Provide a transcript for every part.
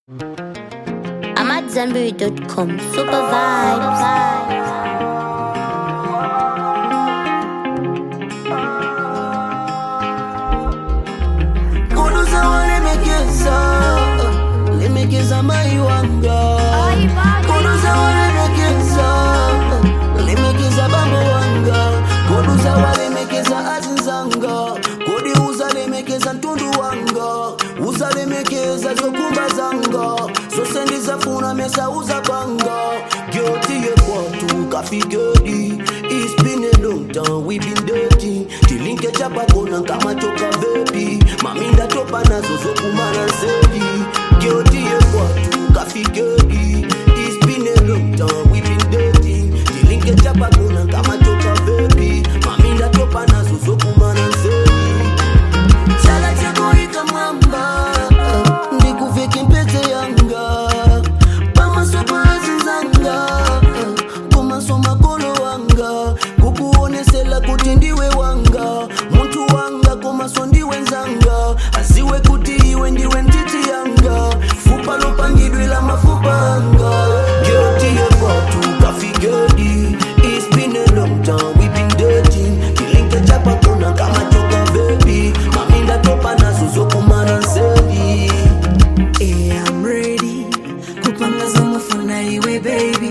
I'm at Zenberry.com. Super vibes. Kuduza walemekeza lemekeza mai wanga Kuduza walemekeza lemekeza bambo wanga Kuduza walemekeza azinzanga Kodi uzalemekeza ntundu wanga uzalemekeza zokumba zanga zosendiza funa mesa uzabanga gyotiye kwatu kafigedi It's been a long time we been dirty tilinke chapakona kama choka vepi maminda topa nazo zokumana zedi gyotiye kwatu kafigedi It's been a long time we been dirty tilinke chapakona kama choka vepi maminda topa nazo zokumana zedi chala chako ikamwamba ndikuveke mpete yanga pamasopazinzanga komaso makolo wanga kukuonesela kuti ndiwe wanga muntu wanga komaso ndiwe nzanga asiwe kuti iwe ndiwe ntiti yanga fupa lopangidwe la mafupa anga gyotiye kwatu kafigedi It's been a long time we been dating kilinke chapakona kama choka baby maminda topa nazo zokumana nseli Yeah, I'm ready kupanga zomufuna iwe baby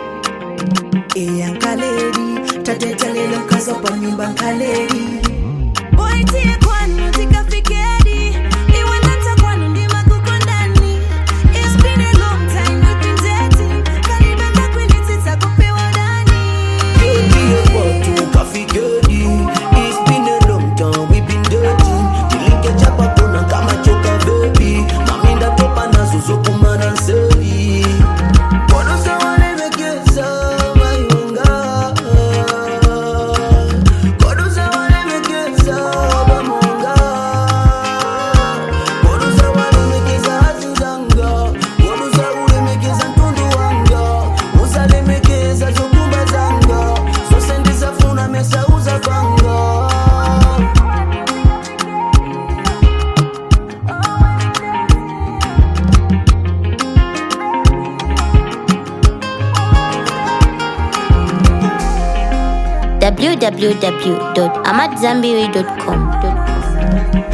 iya nkaledi tateta lelo nkazopa nyumba nkaledi boitie kwanu tikafikedi iwe ndata kwanu ndima kukondani It's been a long time we've been dating kalibanga kwinitita kupewa dani Gyotiye kwatu kafigedi It's been a long time we been dating kilinke chapakona kama choka baby maminda topa nazo zokumana nseli Kodosa walemekeza mayunga Kodosa walemekeza bamonga Kodosa walemekeza azinzanga Kodosa ulemekeza ntundu wanga Uzalemekeza zokumba zanga Zosendiza funa mesa uzavanga www.amatzambiri.com.